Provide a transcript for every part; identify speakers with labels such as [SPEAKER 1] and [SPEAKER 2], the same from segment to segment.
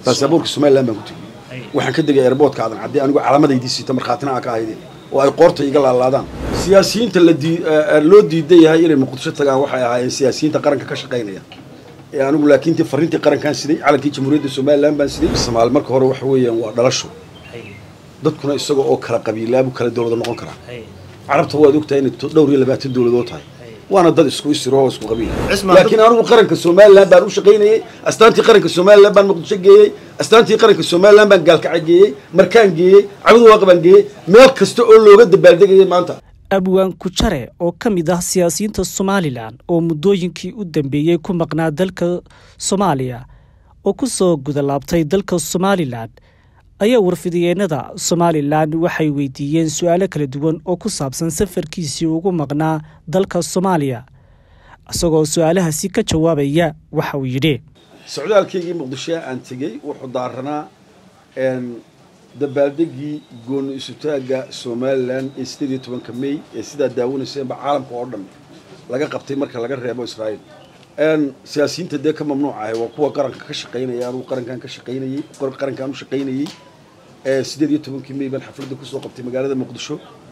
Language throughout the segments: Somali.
[SPEAKER 1] baasaboorka somalilan baan ku tegey waxaan ka degay airboortka aadan caddee anigu calaamadaydii siita markhaatina aa ka ahaydeen oo ay qoorta iga laalaadaan siyaasiyiinta la dii loo diidan yahay inay muqdisho tagaan waxay ahaayeen siyaasiyiinta qaranka ka shaqaynaya ee anigu laakiin tii fariintii qarankaan siday calankii jamhuuriyadda somalilan baan siday soomaali marka hore waxa weeyaan waa dhalasho dadkuna isaga oo kala qabiilaabu kala dowlada noqon karaa carabta waad ogtahay inay dhowr iyo labaatan dowladood tahay waana dad isku isiro oo isku qabiil laakiin anigu qaranka somalilan baan u shaqaynayey astaantii qaranka somalilan baan muqdisho geeyey astaantii qaranka somalilan baan gaalkaca geeyey markaan geeyey cabdiwaaq baan geeyey meel kasta oo looga dabaaldegayay maanta
[SPEAKER 2] abwaan kujare oo ka mid ah siyaasiyiinta somalilan oo muddooyinkii u dambeeyey ku maqnaa dalka soomaaliya oo ku soo gudalaabtay dalka somalilan ayaa warfidiyeenada somalilan waxay weydiiyeen su-aalo kala duwan oo ku saabsan safarkiisii ugu maqnaa dalka soomaaliya isagoo su-aalahaasi ka jawaabaya waxa uu yidhi
[SPEAKER 1] socdaalkaygii muqdisho aan tegey wuxuu daaranaa dabaaldegii gooni isutaagga somalilan ee sideed iyo tobanka may ee sidaa daawanaysaenba caalamka oo dhan laga qabtay marka laga reebo israa'iil siyaasiyiinta dee ka mamnuuc ahay waa kuwa qaranka ka shaqaynaya anugu qarankaan ka shaqaynayey qarankaan u shaqaynayey sideed iyo tobankii may baan xafladda kusoo qabtay magaalada muqdisho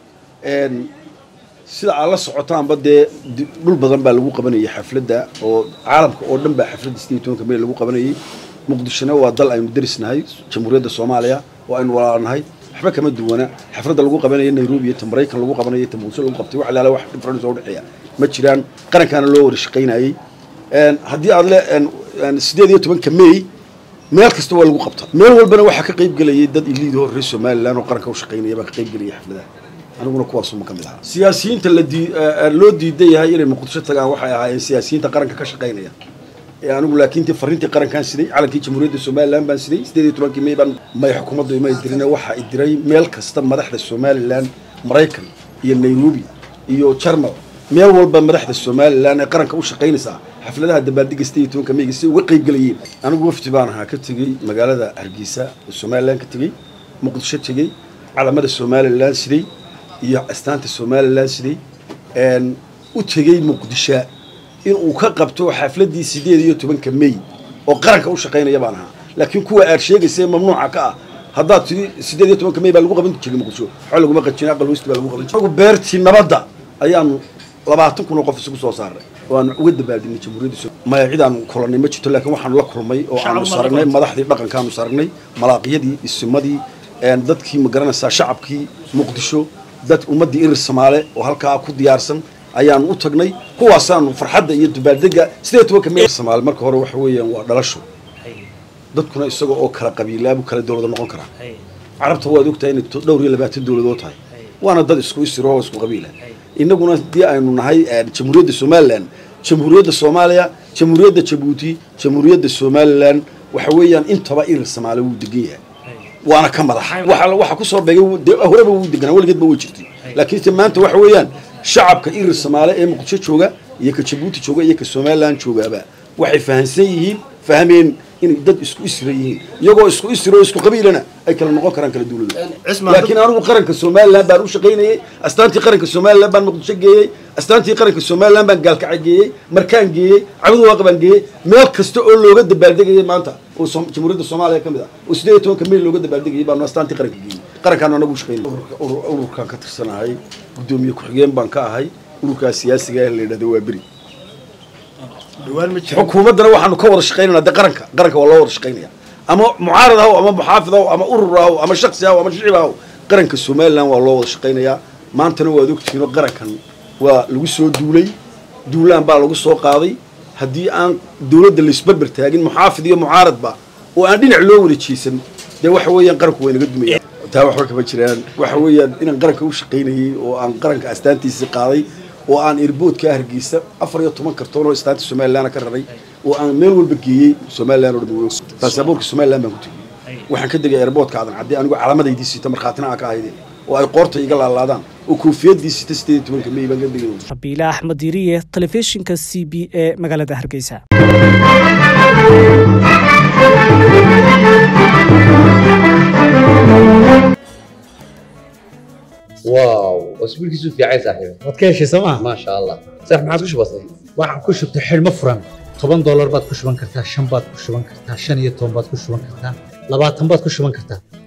[SPEAKER 1] sida aad la socotaanba dee dhul badan baa lagu qabanayay xafladda oo caalamka oo dhan baa xafladda sideed iyo tobanka may lagu qabanayay muqdishona waa dal aynu darisnahay jamhuuriyadda soomaaliya oo aynu walaalnahay waxba kama duwana xafladda lagu qabanaya nairobi iyo ta maraykan lagu qabanaya ta muqdisho lagu qabtay wax alaala wax difference oo udhexeeya ma jiraan qarankaana loo wada shaqaynayey haddii aad le sideed iyo tobanka may meel kasta waa lagu qabta meel walbana waxaa ka qayb gelayay dad iliida hor reer somalilan oo qaranka u shaqaynaya baa ka qayb gelayay xafladaha aniguna kuwaasuma ka mid ahaa siyaasiyiinta la dii loo diidan yahay inay muqdisho tagaan waxay ahaayeen siyaasiyiinta qaranka ka shaqaynaya ee anigu laakiin tii fariintii qarankaan siday calankii jamhuuriyadda somalilan baan siday sideed iyo tobankii may baan may xukuumaddu ima dirin waxaa i diray meel kasta madaxda somalilan maraykan iyo nairobi iyo jarmal meel walba madaxda somalilan ee qaranka u shaqaynaysaa xafladaha dabaaldega sideed iyo tobanka mayga si uga qayb gelayeen anigu wafdi baan ahaa ka tegey magaalada hargeysa oo somalilan ka tegey muqdisho tegey calamada somalilan siday iyo astaanta somalilan siday u tegey muqdisho inuu ka qabto xafladdii sideed iyo tobanka may oo qaranka u shaqaynaya baan ahaa laakiin kuwa aad sheegaysa mamnuuca ka ah haddaad tii sideed iyo tobanka may baa lagu qaban jiray muqdisho waxa laguma qajin aqal westi baa lagu qaban jiray beertii nabadda ayaanu labaatan kun oo qof isugu soo saaray oo aanu uga dabaaldinay jamhuuriyadda so maya cid aanu kulanay ma jirto laakiin waxaanu la kulmay oo aanu saragnay madaxdii dhaqankaanu saragnay malaaqiyadii isimadii dadkii ma garanaysaa shacabkii muqdisho dad ummaddii irir soomaale oo halkaa ku diyaarsan ayaanu u tagnay kuwaasaanu farxadda iyo dabaaldega sideed tobanka may soomaali marka hore waxa weeyaan waa dhalasho dadkuna isaga oo kala qabiilaabu kala dowlada noqon karaa carabta waad ogtahay inay dhowr iyo labaatan dowladood tahay waana dad isku isiro oo isku qabiila innaguna haddii aynu nahay jamhuuriyadda somalilan jamhuuriyadda soomaaliya jamhuuriyadda jabuuti jamhuuriyadda somalilan waxa weeyaan intaba irir soomaali wuu degan yahay waana ka madax waxa kusoo beegay horeba wuu deganaa weligeedba way jirtay laakiinse maanta waxa weeyaan shacabka irir soomaale ee muqdisho jooga iyo ka jabuuti jooga iyo ka somalilan joogaaba waxay fahamsan yihiin fahmeen inay dad isku isra yihiin iyagoo isku isro isku qabiilana ay kala noqon karaan kala duulada laakiin anigu qaranka somalilan baan u shaqaynayey astaantii qaranka somalilan baan muqdisho geeyey astaantii qaranka somalilan baan gaalkaca geeyey markaan geeyey cabdiwaaq baan geeyey meel kasta oo looga dabaaldegayay maanta oo jamhuuriyadda soomaaliya ka mid ah oo sideed iyo tobanka may looga dabaaldegayay baanu astaantii qaranka geeyey qarankaan anagu u shaqaynay ururkaan ka tirsanahay guddoomiye ku-xigeen baan ka ahay ururkaa siyaasiga ee la yidhahdo waa beri xukuumaddana waxaanu ka wada shaqaynana de qaranka qaranka waa loo wada shaqaynaya ama mucaarad ahaw ama muxaafid ahaw ama urur ahaw ama shaksi ahaw ama shicib ahaw qaranka somalilan waa loo wada shaqaynayaa maantana waad ogtihiinoo qarankan waa lagu soo duulay duulaan baa lagu soo qaaday haddii aan dowladda laisberber taagin muxaafid iyo mucaaradba oo aan dhinac loo wada jeesan dee waxa weeyaan qaranku waa inaga dumaya taa waxba kama jiraan waxa weeyaan inaan qaranka u shaqaynayey oo aan qaranka astaantiisii qaaday oo aan irboodka hargeysa afar iyo toban kartoon oo istaanta somalilan ka raray oo aan meel walba geeyey somalilan oo dhan baasaboorka somalilan baan ku tegey waxaan ka degay airboortka aadan caddee anigu calaamadaydii siita markhaatina aa ka ahaydeen oo ay qoorta iga laalaadaan oo koofiyadii sita sideed iyo tobanka may baan ka degay
[SPEAKER 2] rabiile axmed diiriye telefishinka c b e magaalada hargeysa
[SPEAKER 3] واو اسبوعك في عين صاحبي
[SPEAKER 4] waad ka heshay sooma
[SPEAKER 3] ما شاء الله صح ما عاد وش بصير
[SPEAKER 4] waxaan ku shubtay xidhmo furan toban doolar baad ku shuban kartaa shan baad ku shuban kartaa shan iyo toban baad ku shuban kartaa labaatan baad ku shuban kartaa